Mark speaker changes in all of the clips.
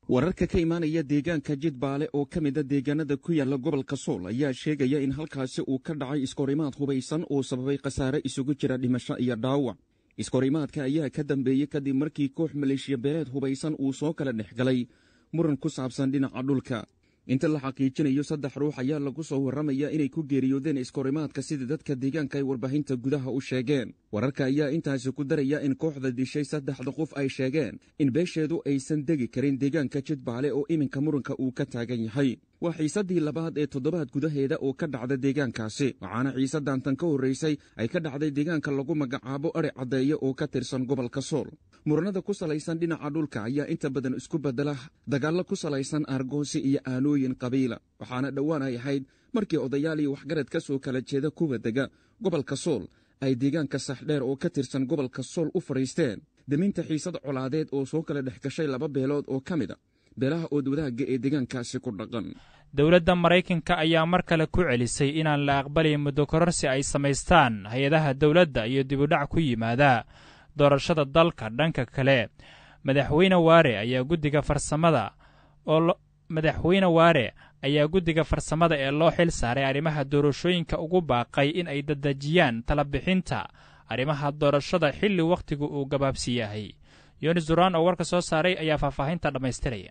Speaker 1: wararka ka imaanaya deegaanka jidbaale oo ka mida deegaanada ku yaala gobolka sool ayaa sheegaya in halkaasi uu ka dhacay iskorimaad hubaysan oo sababay khasaare isugu jira dhimasho iyo dhaawac iskorimaadka ayaa ka dambeeyey kadib markii koox maleeshiya beeleed hubaysan uu soo kala dhex galay muran ku saabsan dhinaca dhulka inta la xaqiijinayo saddex ruux ayaa lagu soo warramaya inay ku geeriyoodeen iskorimaadka sida dadka deegaanka ay warbaahinta gudaha u sheegeen wararka ayaa intaasi ku daraya in kooxda dishay saddexda qof ay sheegeen in beesheedu aysan degi karin deegaanka jidbaale oo iminka muranka uu ka taagan yahay waa xiisaddii labaad ee toddobaad gudaheeda oo ka dhacda deegaankaasi waxaana xiisaddan tan ka horraysay ay ka dhacday deegaanka lagu magacaabo adhi caddeeye oo ka tirsan gobolka sool muranada ku salaysan dhinaca dhulka ayaa inta badan isku beddela dagaallo ku salaysan aargoosi iyo aanooyin qabiila waxaana dhowaan ay ahayd markii odayaal iyo waxgarad ka soo kala jeeda kuwa dega gobolka sool ay deegaanka saxdheer oo ka tirsan gobolka sool u fadhiisteen deminta xiisad colaadeed oo soo kala dhex gashay laba beelood oo ka mid a beelaha ood wadaagga ee deegaankaasi ku dhaqan
Speaker 2: dowladda maraykanka ayaa mar kale ku celisay inaan la aqbalin muddo kororsi ay samaystaan hay-adaha dowladda iyo dibudhac ku yimaada doorashada dalka dhanka kale madaxweyne waare ayaa guddiga farsamada oo madaxweyne waare ayaa guddiga farsamada ee loo xil saaray arrimaha doorashooyinka ugu baaqay in ay dadejiyaan talabixinta arrimaha doorashada xilli wakhtigu uu gabaabsi yahay yonis duraan oo warka soo saaray ayaa faahfaahinta dhammaystiraya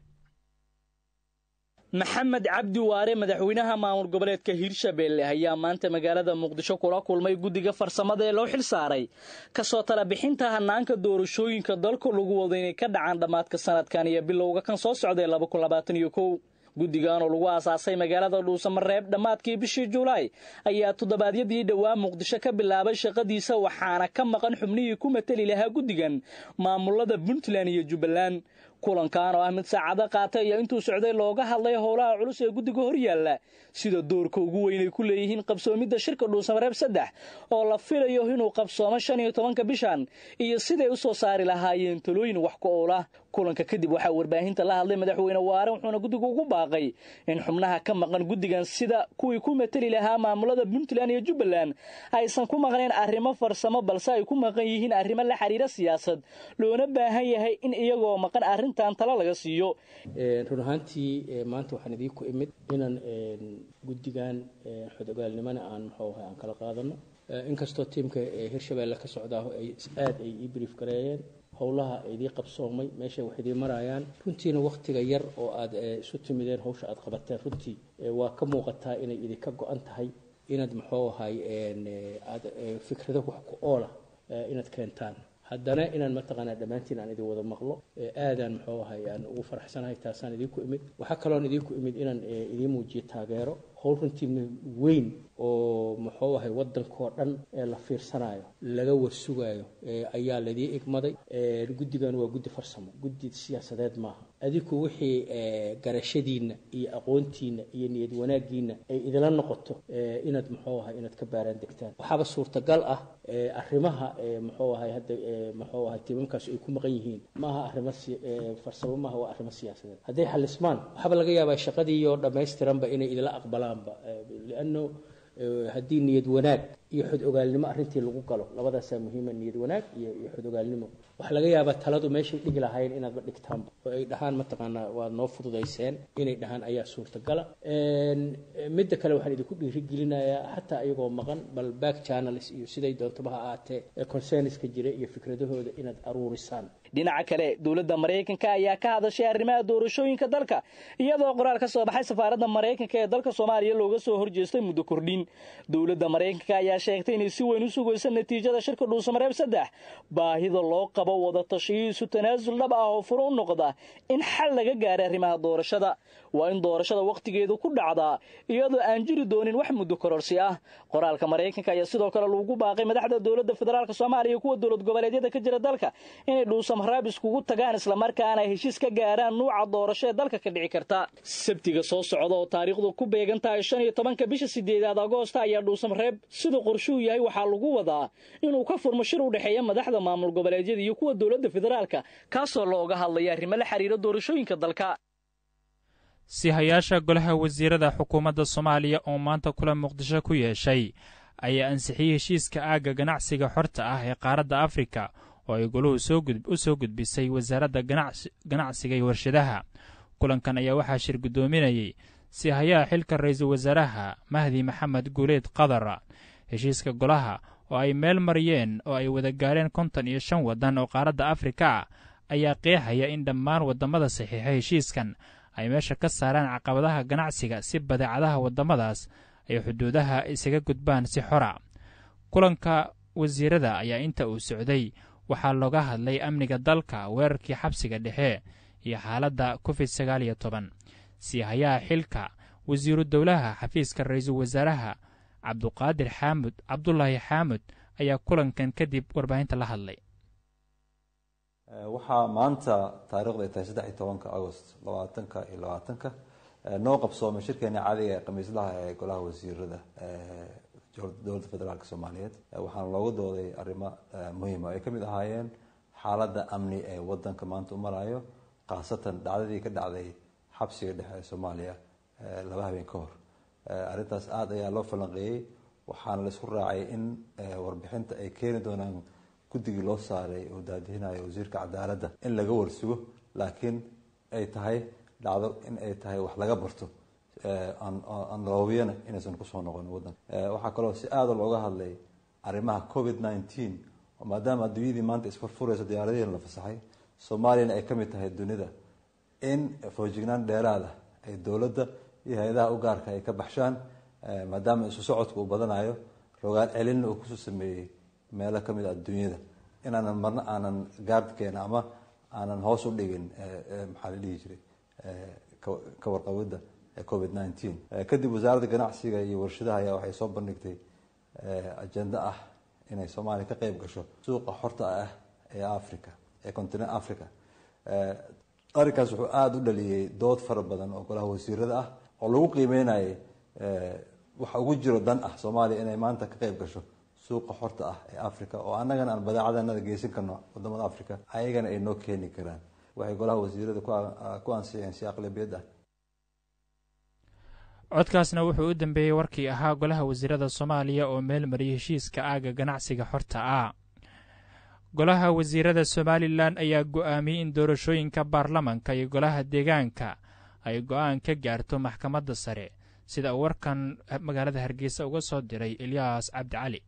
Speaker 3: maxamed cabdi waare madaxweynaha maamul goboleedka hiirshabeelle ayaa maanta magaalada muqdisho kula kulmay guddiga farsamada ee loo xil saaray kasoo tala bixinta hanaanka doorashooyinka dalka lagu wado inay ka dhacaan dhammaadka sanadkan iyo bilowga kan soo socday guddigan oo lagu aasaasay magaalada dhuusamareeb dhammaadkii bishii julaay ayaa toddobaadyadii dhowaa muqdisho ka bilaabay shaqadiisa waxaana ka maqan xubnihii ku mateli lahaa guddigan maamulada puntland iyo jubbaland kulankan oo ah mid saacado qaatay ayaa intuu socday looga hadlay howlaha culus ee guddiga horyaalla sida doorka ugu weyn ay ku leeyihiin qabsoomidda shirka dhuusamareeb saddex oo la filayo inuu qabsoomo shan iyo tobanka bishan iyo siday u soo saari lahaayeen talooyin wax ku oolah kulanka kadib waxaa warbaahinta la hadlay madaxweyne waare wuxuuna guddigu ugu baaqay in xubnaha ka maqan guddigan sida kuwii ku mateli lahaa maamulada puntland iyo jubbaland aysan ku maqnayn arrimo farsamo balse ay ku maqan yihiin arrimo la xiriira siyaasad loona baahan yahay in iyagoo maqan arrintan talo laga siiyo
Speaker 4: run ahaantii maanta waxaan idiinku imid inaan guddigan xodogaalnimana aan muxuu ahay aan kala qaadano inkastoo tiimka hirshabeelle ka socdaaho ay aada ay ii brief gareeyeen howlaha idii qabsoomay meeshay wax idii marayaan runtiina wakhtiga yar oo aada isu timideen hawsha aada qabateen runtii waa ka muuqataa inay idinka go-an tahay inaad muxuu ahay aada fikrado wax ku oola inaad keentaan haddana inaan mataqaanaa dhammaantiin aan idin wada maqlo aadaan muxuu ahay aan ugu faraxsanahay taasaan idinku imid waxaa kaloon idinku imid inaan idiin muujiyo taageero howl runtii weyn oo muxuu ahay waddankoo dhan ee la fiirsanayo laga warsugaayo ayaa laidii igmaday guddigan waa guddi farsamo guddi siyaasadeed maaha adiku wixii garashadiinna iyo aqoontiinna iyo niyad wanaaggiinna ay idila noqoto inaad muxuu ahay inaad ka baaraan degtaan waxaaba suurtagal ah arrimaha muxuu ahay hadda muxuu ahay tiimamkaas ay ku maqan yihiin maaha arrimo farsamo maaha waa arrimo siyaasadeed hadday xalismaan waxaaba laga yaabaa shaqadiioo dhammaystiranba inay idila aqbalaanba lianno haddii niyad wanaag iyo xod ogaalnimo arrintii lagu galo labadaasaa muhiima niyad wanaag iyo iyo xod ogaalnimo waxaa laga yaabaa taladu meeshay dhigi lahayn inaadba dhigtaanba oo ay dhahaan mataqaanaa waad noo fududayseen inay dhahaan ayaa suurtagala midda kale waxaan idinku dhiirigelinayaa xataa iyagoo maqan bal back channels iyo siday doontaba ha ahaatee concerniska jira iyo fikradahooda inaad aruurisaan
Speaker 3: dhinaca kale dowladda maraykanka ayaa ka hadashay arrimaha doorashooyinka dalka iyadoo qoraal ka soo baxay safaaradda maraykanka ee dalka soomaaliya looga soo horjeestay muddo kordhin dowladda maraykanka ayaa sheegtay inay si weyn u sugayso natiijada shirka dhuusamareeb saddex baahida loo qabo wada tashiyiisu tanaasul dhab ah oo furo u noqda in xal laga gaaray arrimaha doorashada waa in doorashada wakhtigeedu ku dhacdaa iyadoo aan jiri doonin wax muddo kororsi ah qoraalka maraykanka ayaa sidoo kale lagu baaqay madaxda dowladda federaalk soomaaliya iyo kuwa dowlad goboleedyada ka jira dalka inay dhuusamareeb iskugu tagaan islamarkaana ay heshiis ka gaaraan nuuca doorasho ee dalka ka dhici karta sabtiga soo socda oo taariikhdu ku beegan tahay shan iyo tobanka bisha sideedaad agoosta ayaa dhuusamareeb siduu qorshuu yahay waxaa lagu wadaa inuu ka furmo shir u dhexeeya madaxda maamul goboleedyada iyo kuwa dowladda federaalka kaasoo looga hadlaya arrimo la xiriira doorashooyinka dalka
Speaker 2: sihayaasha golaha wasiirada xukuumadda soomaaliya oo maanta kula muqdisho ku yeeshay ayaa ansixiyey heshiiska aagga ganacsiga xorta ah ee qaaradda afrika oo ay goluhu u soo gudbisay wasaaradda ganacsiga iyo warshadaha kulankan ayaa waxaa shir guddoominayey si hayaha xilka ra-iisul wasaaraha mahdi maxamed guuleed qadar heshiiska golaha oo ay meel mariyeen oo ay wada gaareen konton iyo shan waddan oo qaaradda afrika ah ayaa qeexaya in dhammaan waddamada saxiixa heshiiskan ay meesha ka saaraan caqabadaha ganacsiga si badeecadaha waddamadaas ay xuduudaha isaga gudbaan si xora kulanka wasiirada ayaa inta uu socday waxaa looga hadlay amniga dalka weerarkii xabsiga dhexe iyo xaaladda covid sagaal iyo toban siihayaha xilka wasiiru dowlaha xafiiska ra-iisul wasaaraha cabduqaadir xaamud cabdulaahi xaamud ayaa kulankan kadib warbaahinta la hadlay
Speaker 5: waxaa maanta taarikhdu ay tahay saddex iyo tobanka agost labaatanka iyo labaatanka noo qabsoomay shirkeena caadiga ee khamiislaha ee golaha wasiirada dowladda federaalk soomaaliyeed waxaana loogu dooday arrimo muhiima ay ka mid ahaayeen xaaladda amni ee wadanka maanta u marayo khaasatan dhacdadii ka dhacday xabsiga dhexe ee soomaaliya laba habeen ka hor arrintaas aada ayaa loo falanqeeyey waxaana la isku raacay in warbixinta ay keeni doonaan guddigii loo saaray oo daadihinayo wasiirka cadaaladda in laga warsugo laakiin ay tahay dhacdo in ay tahay wax laga barto anloobiyana inaysan kusoo noqon wadanka waxaa kaloo si aada looga hadlay arrimaha covid nineteen maadaama adduunyadii maanta isfurfurayso diyaaradihiina la fasaxay soomaaliyana ay ka mid tahay dunida in foojignaan dheeraada ay dowladda iyo hay-adaha u gaarka ay ka baxshaan maadaama isu socodka uu badanayo rogaal celinna uu kusoo sameeyey meelo ka mid a adduunyada inaanan marna aanan gaardkeena ama aanan hoos u dhigin maxaa la dhihi jiray ka warqabidda covid nineteen kadib wasaaradda ganacsiga iyo warshadaha ayaa waxay soo bandhigtay ajenda ah inay soomaaliya ka qeyb gasho suuqa xorta ah ee africa ee continent africa arrinkaas wuxuu aada u dhaliyey dood fara badan oo golaha wasiirada ah oo lagu qiimeynayay waxa ugu jiro dan ah soomaaliya inay maanta ka qeyb gasho suuqa xorta ah ee africa oo annagana aan badeecadanada geysan karno wadamada africa ayagana ay noo keeni karaan waxay golaha wasiirada ku ansixiyeen si aqlabiyad ah
Speaker 2: codkaasna wuxuu u dambeeyey warkii ahaa golaha wasiirada soomaaliya oo meel mariyay heshiiska aaga ganacsiga xorta ah golaha wasiirada somalilan ayaa go'aamiyey in doorashooyinka baarlamanka iyo golaha deegaanka ay go'aan ka gaarto maxkamadda sare sida uu warkan magaalada hargeysa uga soo diray elyaas cabdi cali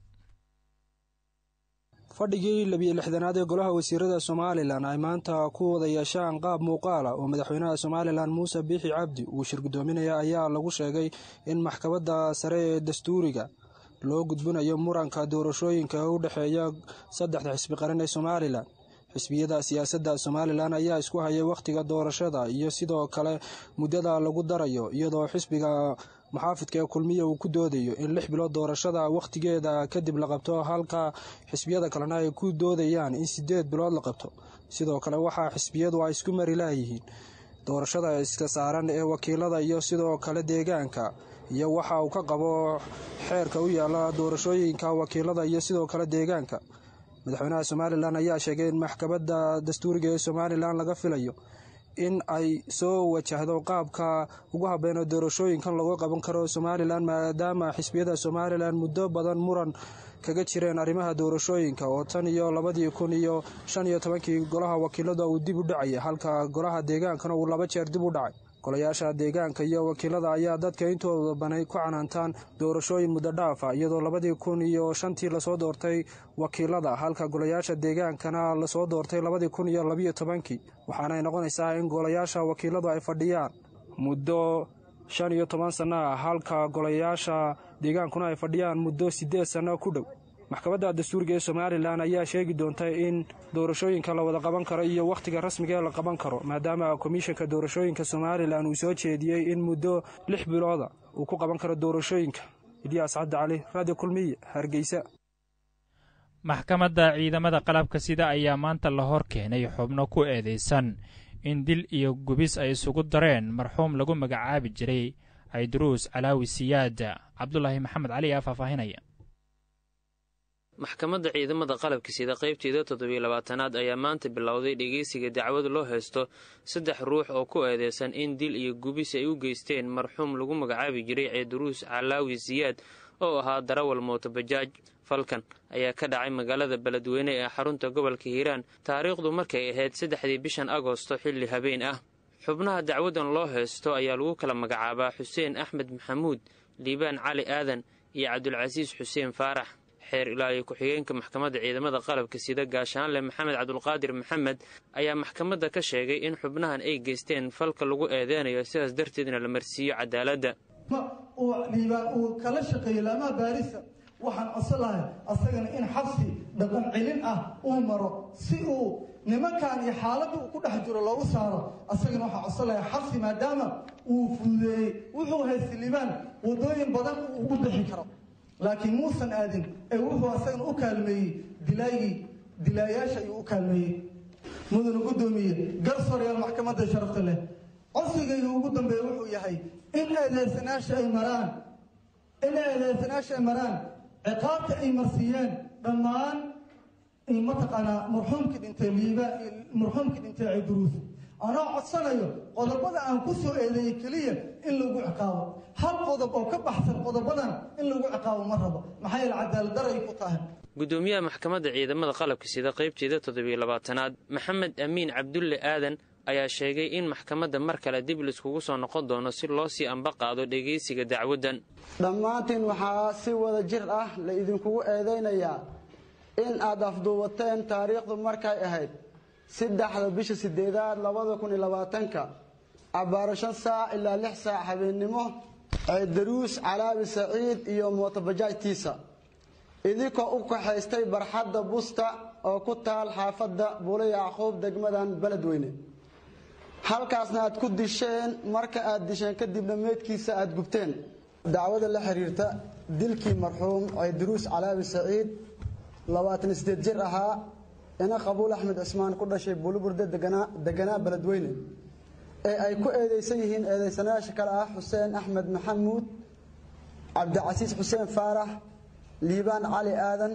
Speaker 6: fadhigii labiyo lixdanaad ee golaha wasiirada somalilan ay maanta ku wada yeeshaan qaab muuqaala oo madaxweynaha somalilan muuse biixi cabdi uu shir guddoominaya ayaa lagu sheegay in maxkamadda sare ee dastuuriga loo gudbinayo muranka doorashooyinka u dhexeeya saddexda xisbi qaran ee somalilan xisbiyada siyaasadda somalilan ayaa isku hayay wakhtiga doorashada iyo sidoo kale muddada lagu darayo iyadoo xisbiga muxaafidka ee kulmiya uu ku doodayo in lix bilood doorashada wakhtigeeda kadib la qabto halka xisbiyada kalena ay ku doodayaan in sideed bilood la qabto sidoo kale waxaa xisbiyadu ay isku mari laayihiin doorashada iska saaran ee wakiilada iyo sidoo kale deegaanka iyo waxa uu ka qabo xeerka u yaala doorashooyinka wakiilada iyo sidoo kale deegaanka madaxweynaha somalilan ayaa sheegay in maxkamadda dastuuriga ee somalilan laga filayo in ay soo wajahdo qaabka ugu habeeno doorashooyinkan lagu qaban karo somalilan maadaama xisbiyada somalilan muddo badan muran kaga jireen arrimaha doorashooyinka oo tan iyo labadii kun iyo shan iyo tobankii golaha wakiilada uu dib u dhacaya halka golaha deegaankana uu laba jeer dib u dhacay golayaasha deegaanka iyo wakiilada ayaa dadka intooda banay ku canaantaan doorashooyin muddo dhaafa iyadoo labadii kun iyo shantii lasoo doortay wakiilada halka golayaasha deegaankana lasoo doortay labadii kun iyo labiyo tobankii waxaanay noqonaysaa in golayaasha wakiiladu ay fadhiyaan muddo shan iyo toban sanno ah halka golayaasha deegaankuna ay fadhiyaan muddo siddeed sanno ku dhow maxkamadda dastuuriga ee somalilan ayaa sheegi doonta in doorashooyinka la wada qaban karo iyo wakhtiga rasmiga ee la qaban karo maadaama komishanka doorashooyinka somalilan uu soo jeediyey in muddo lix bilooda uu ku qaban karo doorashooyinka ilyaas cabdi cali radio kulmiye hargeysa
Speaker 2: maxkamadda ciidamada qalabka sida ayaa maanta la hor keenay xubno ku eedeysan in dil iyo gubis ay isugu dareen marxuum lagu magacaabi jiray cayduruus calaawi siyaada cabdulaahi maxamed cali aa faahfaahinaya
Speaker 7: maxkamadda ciidamada qalabka sida qaybteeda toddobiyo labaatanaad ayaa maanta bilowday dhegeysiga dacwad loo haysto saddex ruux oo ku eedeysan in dil iyo gubis ay u geysteen marxuum lagu magacaabi jiray ceyduruus calaawi siyaad oo ahaa darawal mootobajaaj falkan ayaa ka dhacay magaalada beledweyne ee xarunta gobolka hiiraan taariikhdu markay ahayd saddexdii bishan agoosto xilli habeen ah xubnaha dacwadan loo haysto ayaa lagu kala magacaabaa xuseen axmed maxamuud liibaan cali aadan iyo cabdulcasiis xuseen faarax xeer ilaaliya ku-xigeenka maxkamadda ciidamada qalabka sida gaashaanle maxamed cabdulqaadir maxamed ayaa maxkamadda ka sheegay in xubnahan ay geysteen falka lagu eedeynayo sidaas darteedna la marsiiyo cadaaladda
Speaker 8: uu liibaan uu kala shaqeeyo laamaha baarisa waxaan codsan lahay asagana in xabsi dhaqan celin ah uu maro si uu nimankan iyo xaaladda uu ku dhex jiro loogu saaro asagana waxaan codsan lahay xabsi maadaama uu fududeeyey wuxuu haysta liibaan waddooyin badan uu ugu bixi karo laakiin muusan aadin ee wuxuu asagana u kaalmeeyey dilaagii dilaayaasha ayuu u kaalmeeyey mudana guddoomiye garsooryaal maxkamadda sharafta leh codsigayga ugu dambeeya wuxuu yahay in eedeysanaasha ay maraan in eedeysanaasha ay maraan ciqaabta ay marsiiyeen dhammaan mataqaanaa marxuumkii dhintay liiba marxuumkii dhintay ciduruus anoo codsanayo qodobada aan ku soo eedeeyey keliya in lagu ciqaabo hal qodob oo ka baxsan qodobadan in lagu ciqaabo ma rabo maxaa yeele cadaalad daray ku tahay
Speaker 7: guddoomiyaha maxkamadda ciidamada qalabka sida qaybteeda toddobiyo labaatanaad maxamed amiin cabdulle aadan ayaa sheegay in maxkamadda mar kale dib laiskugu soo noqon doono si loo sii amba qaado dhegaysiga dacwaddan
Speaker 9: dhammaantiin waxaa si wada jir ah la idinkugu eedaynayaa in aad afduubateen taariikhdu markay ahayd saddexda bisha sideedaad labada kun iyo labaatanka abbaaro shan saac ilaa lix saac habeennimo ceedaruus calaabi saciid iyo mootobajaajtiisa idinkoo u kaxaystay barxadda busta oo ku taal xaafadda buulo yacquub degmadan beledweyne halkaasna aad ku disheen marka aad disheen kadibna meydkiisa aad gubteen dacwada la xiriirta dilkii marxuum ceedaruus calaabi saciid labaatan sideed jir ahaa ina qabuul axmed cismaan ku dhashay buuliburde deganaa beledweyne ee ay ku eedeysan yihiin eedeysanayaasha kale ah xuseen axmed maxamuud cabdicasiis xuseen faarax liibaan cali aadan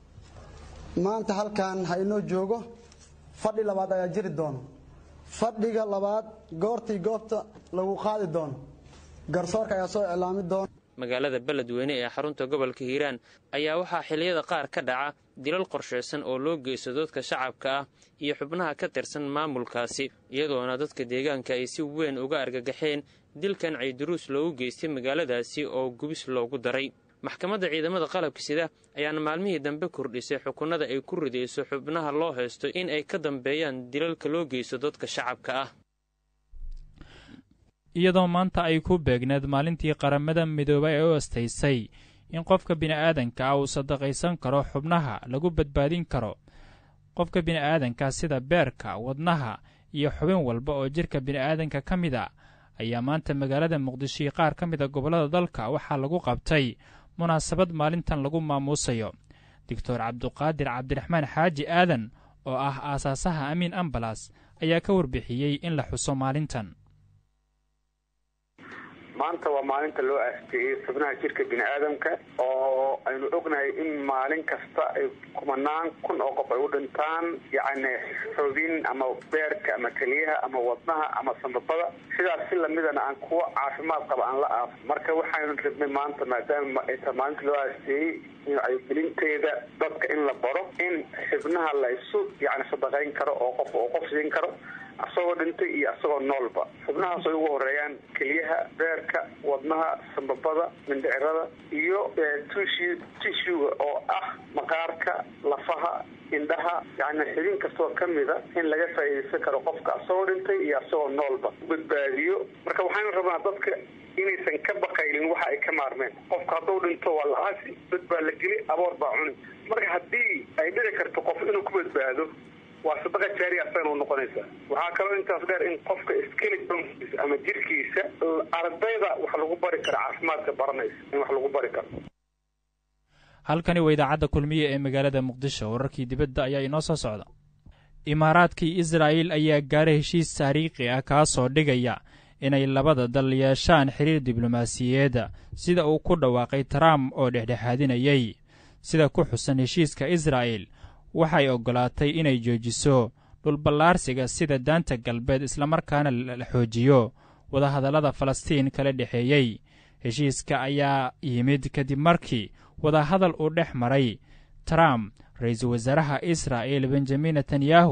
Speaker 9: maanta halkan ha inoo joogo fadhi labaad ayaa jiri doono fadhiga labaad goortii goobta lagu qaadi doono garsoorka ayaa soo iclaami doona
Speaker 7: magaalada beledweyne ee xarunta gobolka hiiraan ayaa waxaa xilliyada qaar ka dhaca dilal qorshaysan oo loo geysto dadka shacabka ah iyo xubnaha ka tirsan maamulkaasi iyadoona dadka deegaanka ay si weyn uga argagaxeen dilkan ciiduruus loogu geystay magaaladaasi oo gubis loogu daray maxkamadda ciidamada qalabka sida ayaana maalmihii dambe kordhisay xukunada ay ku ridayso xubnaha loo haysto in ay ka dambeeyaan dilalka loo geysto dadka shacabka ah
Speaker 2: iyadoo maanta ay ku beegneed maalintii qaramada midoobay ee u astaysay in qofka bini'aadanka ah uu sadaqaysan karo xubnaha lagu badbaadin karo qofka bini'aadanka sida beerka wadnaha iyo xubin walba oo jidhka bini'aadanka ka mid a ayaa maanta magaalada muqdisho iyo qaar ka mid a gobollada dalka waxaa lagu qabtay munaasabad maalintan lagu maamuusayo doctor cabduqaadir cabdiraxmaan xaaji aadan oo ah aasaasaha amiin ambalas ayaa ka warbixiyey in la xuso maalintan
Speaker 10: maanta waa maalinta loo aasteeyey xubnaha jirka bini aadamka oo aynu ognahay in maalin kasta ay kumanaan kun oo qof ay u dhintaan yacni xubin ama beerka ama keliyaha ama wadnaha ama sambabada sidaas si lamidana aan kuwo caafimaad qaba aan la aafo marka waxaynu rabnay maanta maadaama ay tahay maalinta loo aasteeyey wacyigelinteeda dadka in la baro in xibnaha laysu yacni sadaqayn karo oo qof oo qof siin karo asagoo dhintay iyo asagoo noolba xubnahaas ay ugu horeeyaan keliyaha beerka wadnaha sambabada mindhicirada iyo tushi tishuga oo ah maqaarka lafaha indhaha yani xibin kastoo kamida in laga faa'iidaysan karo qofka asagoo dhintay iyo asagoo noolba badbaadiyo marka waxaanu rabnaa dadka inaysan ka baqaylin waxa ay ka maarmeen qofka hadduu dhinto waa la-aasi dad baa la geli aboor baa cuni marka haddii ay dhici karto qof inuu ku badbaado waa sadaqa jaariya asagana u noqonaysa waxaa kaloo intaas dheer in qofka skeletonkiisa ama jirkiisa ardayda wax lagu bari karo caafimaadka baranaysa in wax lagu bari karo
Speaker 2: halkani waa idaacadda kulmiye ee magaalada muqdisho wararkii dibadda ayaa inoo soo socda imaaraadkii israa'il ayaa gaaray heshiis taariikhi ah kaasoo dhigaya inay labada dal yeeshaan xiriir diblomaasiyeedda sida uu ku dhawaaqay trump oo dhexdhexaadinayay sida ku xusan heshiiska israa'il waxay oggolaatay inay joojiso dhulballaarsiga sida daanta galbeed islamarkaana la xoojiyo wadahadallada falastiin kala dhexeeyey heshiiska ayaa yimid kadib markii wadahadal uu dhex maray trump ra-iisul wasaaraha israa'il benjamin netanyahu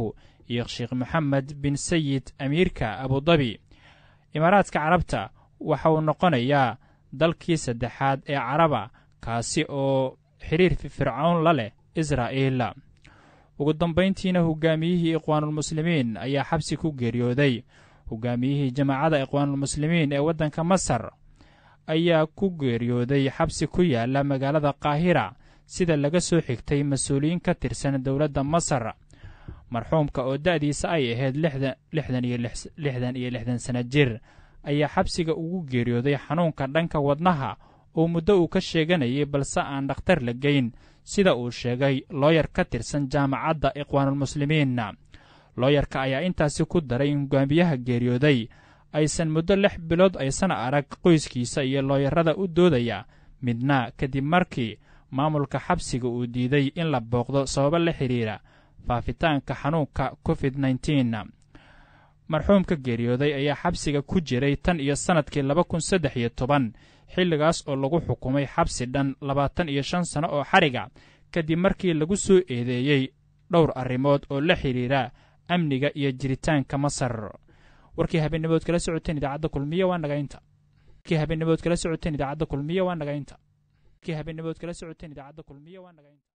Speaker 2: iyo sheekh moxamed bin sayid amiirka abudabi imaaraadka carabta waxa uu noqonayaa dalkii saddexaad ee caraba kaasi oo xiriir fircown la leh israa'iil ugu dambayntiina hogaamiyihii ikhwaanulmuslimiin ayaa xabsi ku geeriyooday hogaamiyihii jamaacadda ikhwaanulmuslimiin ee waddanka masar ayaa ku geeriyooday xabsi ku yaala magaalada qaahira sida laga soo xigtay mas-uuliyiin ka tirsan dowladda masar marxuumka oo da'diisa ay ahayd lixdan iyo lixdan sana jir ayaa xabsiga ugu geeriyooday xanuunka dhanka wadnaha oo muddo uu ka sheeganayay balse aan dhakhtar la geyn sida uu sheegay looyar ka tirsan jaamacadda ikhwaanulmuslimiin looyarka ayaa intaasi ku daray in hogaamiyaha geeriyooday aysan muddo lix bilood aysan arag qoyskiisa iyo looyarada u doodaya midna kadib markii maamulka xabsiga uu diiday in la booqdo sababo la xidhiira faafitaanka xanuunka covid nneteen marxuumka geeriyooday ayaa xabsiga ku jiray tan iyo sannadkii laba kun saddex iyo toban xilligaas oo lagu xukumay xabsi dhan labaatan iyo shan sano oo xariga kadib markii lagu soo eedeeyey dhowr arrimood oo la xidhiira amniga iyo jiritaanka masar warkii habeennimood kala socoteen idaacadda kulmiye waa nagaynta warkii habeennimood kala socoteen idaacadda kulmiye waa nagaynta warkii habeennimood kala socoteen idaacadda kulmiye waa nagaynta